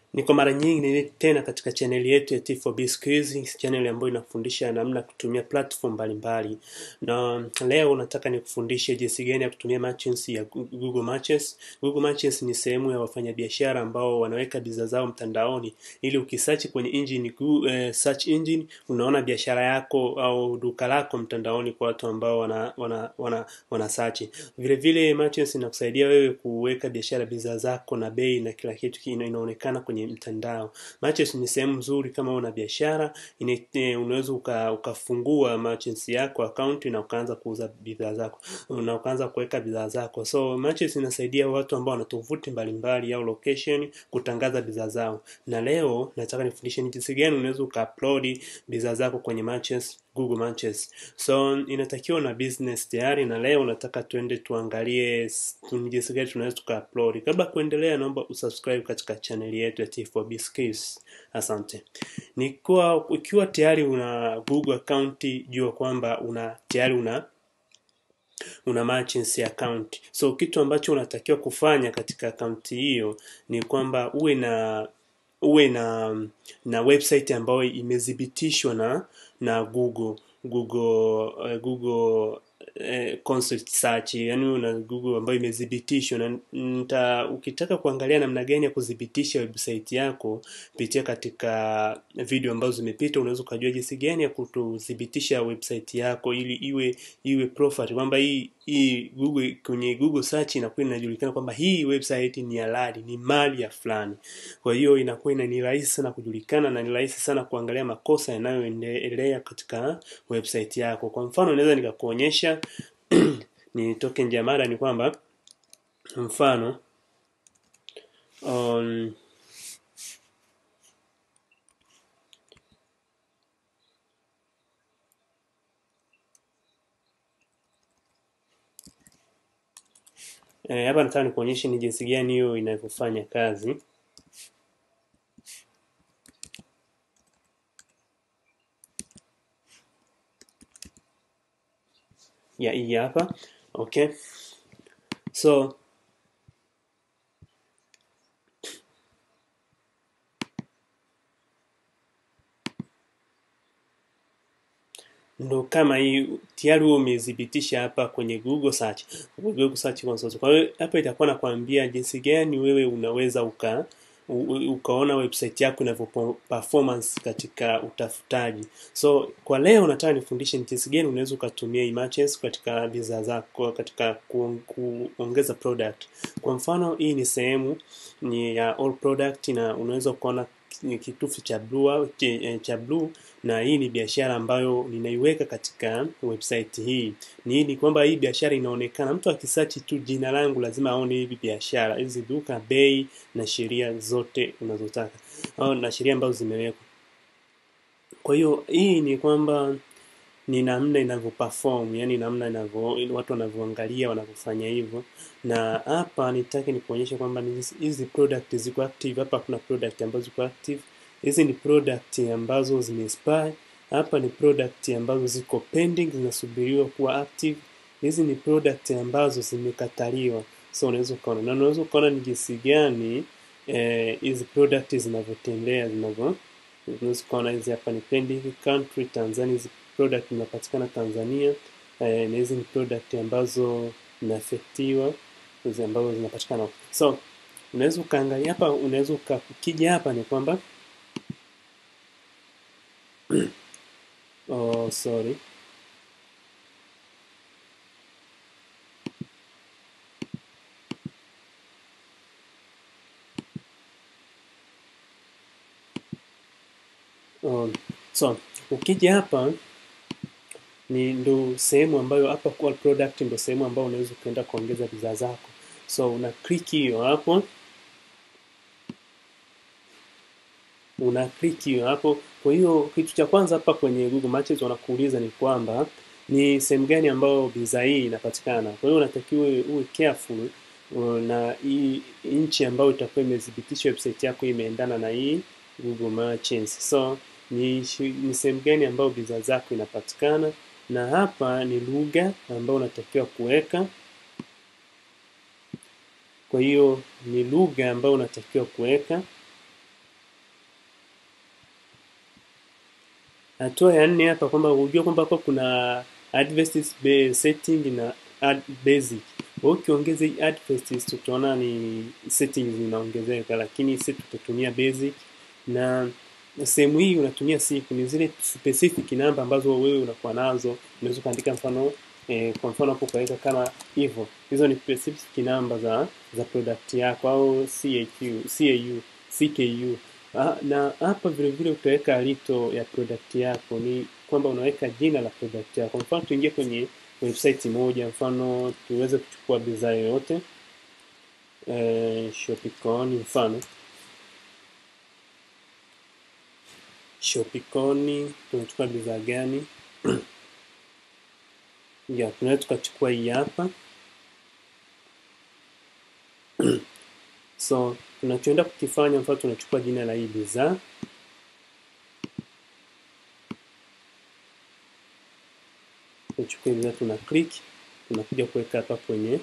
Ni kwa mara nyingi tena katika chaneli yetu ya T4B Skills, channel ambayo inafundisha namna ya kutumia platform mbalimbali. Na leo nataka nikufundishe jinsi gani ya kutumia merchants ya Google Merchants. Google Merchants ni sehemu ya wafanyabiashara ambao wanaweka bidhaa zao mtandaoni ili ukisearch kwenye engine Google, uh, search engine unaona biashara yako au duka lako mtandaoni kwa watu ambao wana wana wana, wana search. Vile vile merchants inakusaidia wewe kuweka biashara bidhaa zako na bei na kila kitu inaonekana kwenye mtandao. Merchants ni sehemu nzuri kama una biashara, unaweza uka, ukafungua merchants yako account na ukaanza kuuza bidhaa zako na ukaanza kuweka bidhaa zako. So merchants inasaidia watu ambao wana tovuti mbalimbali au location kutangaza bidhaa zao. Na leo nataka nifundishe ni jinsi gani unaweza ukaupload bidhaa zako kwenye merchants Google Merchants. So inatakiwa na business tayari, na leo nataka tuende tuangalie jinsi gani tunaweza tukaupload. Kabla kuendelea, naomba usubscribe katika channel yetu ya T4B Skills. Asante. Nikuwa ukiwa tayari una Google account, jua kwamba una tayari una una merchants account. So kitu ambacho unatakiwa kufanya katika akaunti hiyo ni kwamba uwe na uwe na na website ambayo imethibitishwa na na Google Google uh, Google uh, consult search yani una Google ambayo imethibitishwa na nita, ukitaka kuangalia namna gani ya kudhibitisha website yako pitia katika video ambazo zimepita unaweza ukajua jinsi gani ya kutudhibitisha website yako ili iwe iwe profile kwamba hii hii Google kwenye Google search inakuwa inajulikana kwamba hii website ni halali, ni mali ya fulani. Kwa hiyo inakuwa ina ni rahisi sana kujulikana na ni rahisi sana kuangalia makosa yanayoendelea katika website yako. Kwa mfano naweza nikakuonyesha nitoke nje ya mada, ni kwamba mfano um, E, hapa nataka nikuonyeshe ni jinsi gani hiyo inavyofanya kazi. Ya hii hapa. Okay. So ndo kama hii tayari huo umethibitisha hapa kwenye Google search, Google search console. Kwa hiyo hapa itakuwa nakwambia jinsi gani wewe unaweza uka u, ukaona website yako inavyo performance katika utafutaji. So kwa leo nataka nifundishe ni jinsi gani unaweza ukatumia emergence katika bidhaa zako katika ku, kuongeza product. Kwa mfano hii ni sehemu ni ya all product na unaweza kuona kitufe cha blue cha blue na hii ni biashara ambayo ninaiweka katika website hii. Ni ni kwamba hii biashara inaonekana, mtu akisearch tu jina langu lazima aone hivi biashara, hizi duka, bei na sheria zote unazotaka au na sheria ambazo zimewekwa. Kwa hiyo hii ni kwamba ni namna inavyo perform, yani namna inavyo watu wanavyoangalia wanavyofanya hivyo. Na hapa nitake nikuonyeshe kwamba hizi product ziko active. Hapa kuna product ambazo ziko active, hizi ni product ambazo zimexpire. Hapa ni product ambazo ziko pending zinasubiriwa kuwa active. Hizi ni product ambazo zimekataliwa, so unaweza ukaona na unaweza ukaona ni jinsi gani hizi eh, product zinavyotembea zinavyo unaweza ukaona hizi hapa ni pending country Tanzania hizi product zinapatikana Tanzania eh, na hizi ni product ambazo zinafektiwa hizi ambazo zinapatikana. So unaweza ukaangalia hapa, unaweza ukija hapa ni kwamba oh, sorry oh, so ukija hapa ni ndo sehemu ambayo hapa kwa product ndo sehemu ambayo unaweza ukaenda kuongeza bidhaa zako. So una click hiyo hapo, una click hiyo hapo. Kwa hiyo kitu cha kwanza hapa kwenye Google Merchants wanakuuliza ni kwamba ni sehemu gani ambayo bidhaa hii inapatikana. Kwa hiyo unatakiwa uwe careful na hii nchi ambayo itakuwa imethibitisha website yako imeendana na hii Google Merchants. So ni, ni sehemu gani ambayo bidhaa zako inapatikana na hapa ni lugha ambayo unatakiwa kuweka. Kwa hiyo ni lugha ambayo unatakiwa kuweka hatua ya nne hapa kwamba unajua kwamba hapa kuna adverts be- setting na add basic kwa hiyo ukiongeza hii adverts tutaona ni settings zinaongezeka lakini sisi tutatumia basic na sehemu hii unatumia siku ni zile specific namba ambazo wewe unakuwa nazo unaweza ukaandika mfano eh, kwa mfano hapo ukaweka kama hivyo hizo ni specific namba za za product yako au CAQ, CAU, CKU Ah, na hapa vile vile utaweka lito ya product yako ni kwamba unaweka jina la product yako mfano tuingie kwenye website moja mfano tuweze kuchukua bidhaa yoyote eh, Shopicon mfano Shopicon tunachukua bidhaa gani ya tunaweza tukachukua hii hapa so tunachoenda kukifanya mfano tunachukua jina la hii bidhaa tunachukua bidhaa tuna click tunakuja kuweka hapa kwenye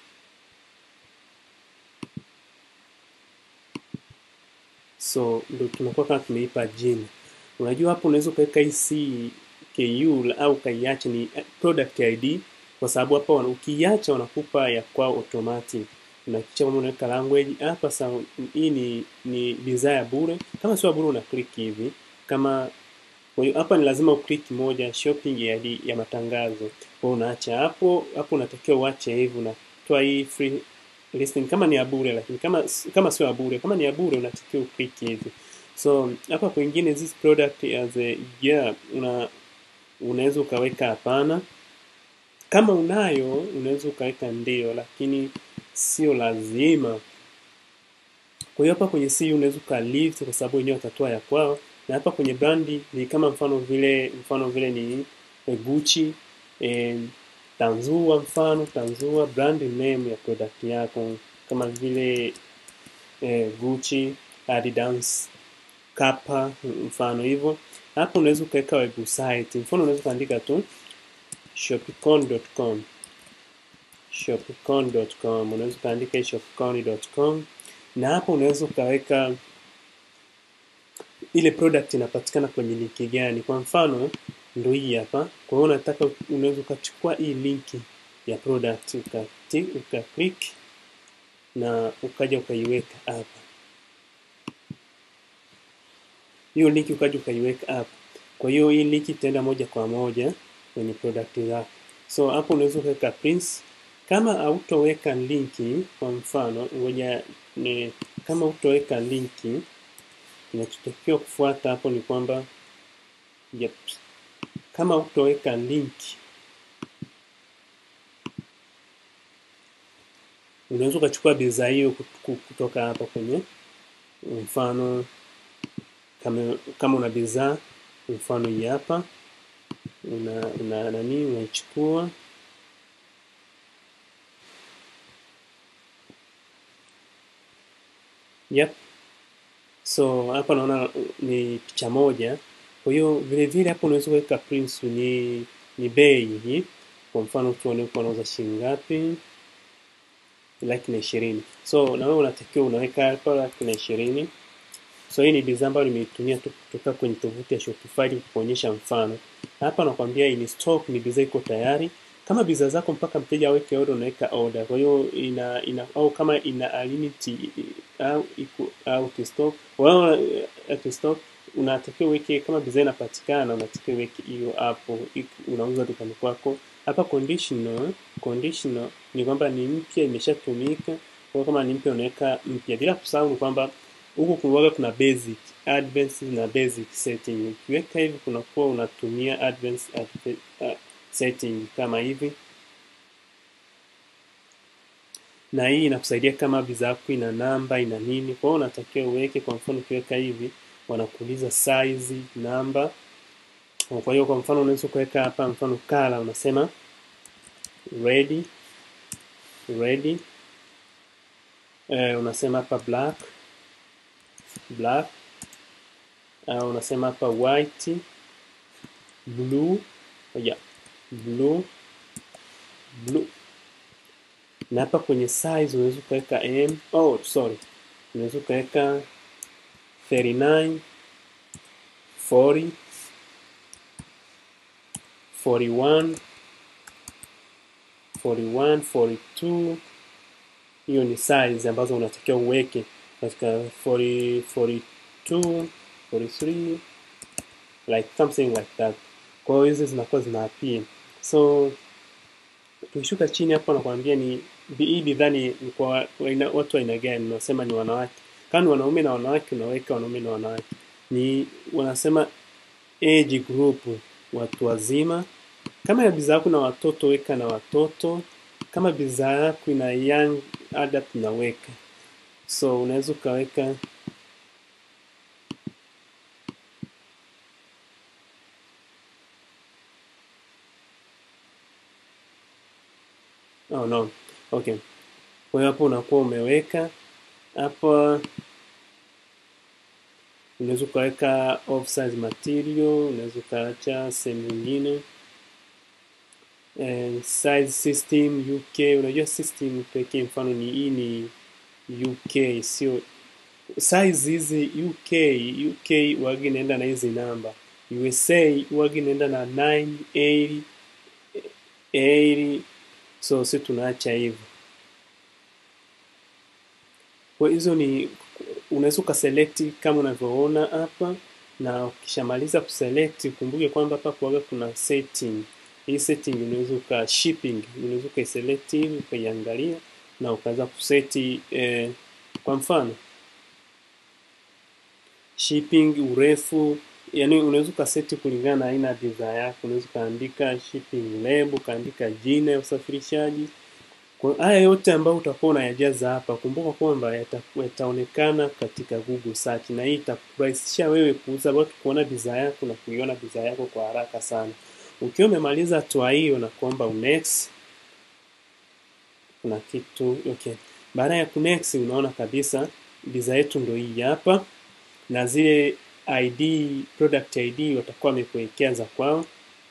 so ndo tunakuwa kama tumeipa jina unajua hapo unaweza ukaweka hii CKU au ukaiacha ni product ID kwa sababu hapa wana- ukiiacha wanakupa ya kwao automatic unakisha kama unaweka language hapa sa hii ni ni bidhaa ya bure kama sio ya bure una click hivi kama kwa hiyo hapa ni lazima uklik moja shopping ya, di- ya matangazo kwa hiyo unaacha hapo hapo unatakiwa uache hivi unatoa hii free listing kama ni ya bure lakini kama kama sio ya bure kama ni ya bure unatakiwa uklik hivi so hapa kwingine this product as a yeah una unaweza ukaweka hapana kama unayo unaweza ukaweka ndio lakini sio lazima kwa hiyo hapa kwenye CU unaweza ukalift kwa sababu wenyewe watatoa ya kwao, na hapa kwenye brandi ni kama mfano vile mfano vile ni eh, Gucci eh, Tanzua mfano Tanzua brand name ya product yako kama vile eh, Gucci, Adidas, Kappa mfano hivyo. Hapo unaweza ukaweka website, mfano unaweza kuandika tu shopicon.com shopicon.com unaweza ukaandika hii shopicon.com na hapo unaweza ukaweka ile product inapatikana kwenye linki gani kwa mfano ndo hii hapa kwa hiyo unataka unaweza ukachukua hii linki ya product ukati uka click na ukaja ukaiweka hapa hiyo linki ukaja ukaiweka hapa kwa hiyo hii linki itaenda moja kwa moja kwenye product zako so hapo unaweza ukaweka prince kama hautoweka linki kwa mfano ngoja ni kama hutoweka linki kinachotakiwa kufuata hapo ni kwamba yep. kama hutoweka linki unaweza ukachukua bidhaa hiyo kut- kutoka hapa kwenye mfano kama, kama una bidhaa mfano hii hapa una, una nani unaichukua yep. so hapa naona uh, ni picha moja kwa hiyo vile vile hapo unaweza kuweka prince ni ni bei hii kwa mfano tuone huko wanauza shilingi ngapi laki na ishirini so na wewe unatakiwa unaweka hapa laki na ishirini so hii ni bidhaa ambayo nimeitumia tu kutoka kwenye tovuti ya Shopify kuonyesha mfano hapa nakwambia in stock ni bidhaa iko tayari kama bidhaa zako mpaka mteja aweke order unaweka order kwa hiyo ina, ina au kama ina a limit i- au iko out of stock wao out of stock unatakiwa uweke kama bidhaa inapatikana unatakiwa uweke hiyo hapo ik- unauza dukani kwako hapa conditional conditional ni kwamba ni mpya imeshatumika kwa hiyo kama ni mpya unaweka mpya bila kusahau ni kwamba huku kuwaga kuna basic advanced na basic setting ukiweka hivi kunakuwa unatumia advanced adve- uh, setting kama hivi na hii inakusaidia kama bidhaa yako ina namba ina nini kwa hiyo unatakiwa uweke kwa mfano ukiweka hivi wanakuuliza size namba kwa hiyo kwa mfano unaweza kuweka hapa mfano kala unasema ready ready eh, unasema hapa black black uh, unasema hapa white blue yeah, blue blue na hapa kwenye size unaweza ukaweka m oh sorry unaweza ukaweka 39 40 41 41 42 hiyo ni size ambazo unatakiwa uweke katika 40 42 43 like something like that kwa hiyo hizi zinakuwa zina appear so tukishuka chini hapo nakwambia ni hii bidhaa ni ni kwa aina- watu aina gani unasema ni wanawake kama ni wanaume na wanawake unaweka wanaume na wanawake ni wanasema age group watu wazima kama ya bidhaa yako na watoto weka na watoto kama bidhaa yako ina young adult unaweka so unaweza ukaweka oh no okay kwa hiyo hapo unakuwa umeweka hapa unaweza ukaweka off-size material unaweza ukaacha sehemu nyingine eh, size system UK unajua system pekee mfano ni hii ni UK sio size hizi UK UK wagi inaenda na hizi namba USA wagi inaenda na 980 80 so si tunaacha hivyo kwa hizo ni unaweza ukaselect kama unavyoona hapa na ukishamaliza kuselect ukumbuke kwamba hapa kuaga kuna setting hii setting unaweza uka shipping unaweza ukaiselect hivi ukaiangalia na ukaweza kuseti eh, kwa mfano shipping urefu yani unaweza ukaseti kulingana na aina ya bidhaa yako unaweza ukaandika shipping label ukaandika jina ya usafirishaji kwa haya yote ambayo utakuwa unayajaza hapa kumbuka kwamba yata- yataonekana katika Google search na hii itakurahisishia wewe kuuza watu kuona bidhaa yako na kuiona bidhaa yako kwa haraka sana ukiwa umemaliza hatua hiyo na kuomba unext kuna kitu okay baada ya kunext unaona kabisa bidhaa yetu ndio hii hapa na zile ID product ID watakuwa wamekuwekea za kwao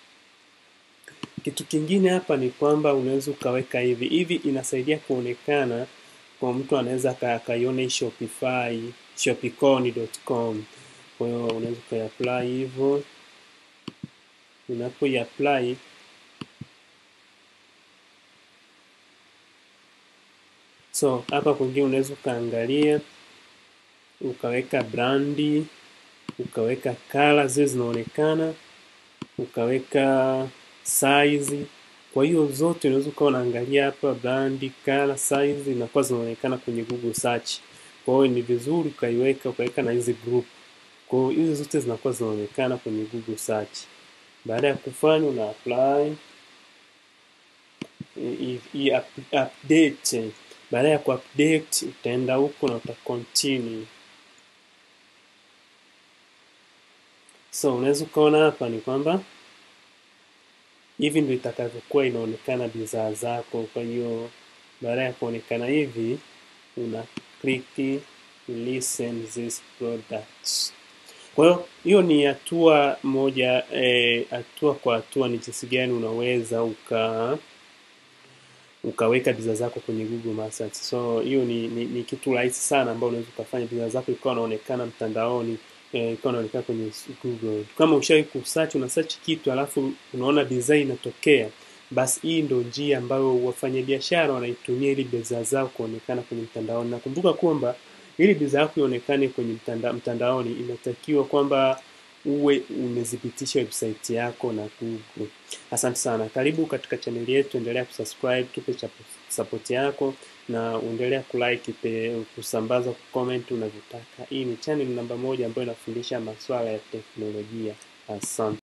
kitu kingine hapa ni kwamba unaweza ukaweka hivi hivi inasaidia kuonekana kwa mtu anaweza aka- akaiona hii Shopify shopicon.com kwa hiyo unaweza ukaiapply hivyo unapoiapply so hapa kwingine unaweza ukaangalia ukaweka brandi ukaweka kala zile zinaonekana ukaweka size kwa hiyo zote unaweza ukawa unaangalia hapa brandi kala size zinakuwa zinaonekana kwenye google search kwa hiyo ni vizuri ukaiweka ukaweka na hizi group kwa hiyo hizi zote zinakuwa zinaonekana kwenye google search baada ya kufanya una apply i- i- up- update baada ya kuupdate utaenda huko na uta continue so unaweza ukaona hapa ni kwamba hivi ndio itakavyokuwa inaonekana bidhaa zako kwa hiyo baada ya kuonekana hivi una click listen these products kwa hiyo hiyo ni hatua moja eh, hatua kwa hatua ni jinsi gani unaweza uka ukaweka bidhaa zako kwenye Google My Search. So hiyo ni, ni, ni kitu rahisi sana ambao unaweza ukafanya bidhaa zako ikawa inaonekana mtandaoni eh, ikawa inaonekana kwenye Google. Kama ushawahi kusearch una search kitu alafu unaona bidhaa inatokea, basi hii ndio njia ambayo wafanyabiashara wanaitumia ili bidhaa zao kuonekana kwenye mtandaoni. Nakumbuka kwamba ili bidhaa yako ionekane kwenye mtanda, mtandaoni inatakiwa kwamba uwe umedhibitisha website yako na Google. Asante sana, karibu katika chaneli yetu, endelea kusubscribe, tupe chapo- support yako na uendelea kulike, pe- kusambaza, kucomment unavyotaka. Hii ni channel namba moja ambayo inafundisha masuala ya teknolojia. Asante.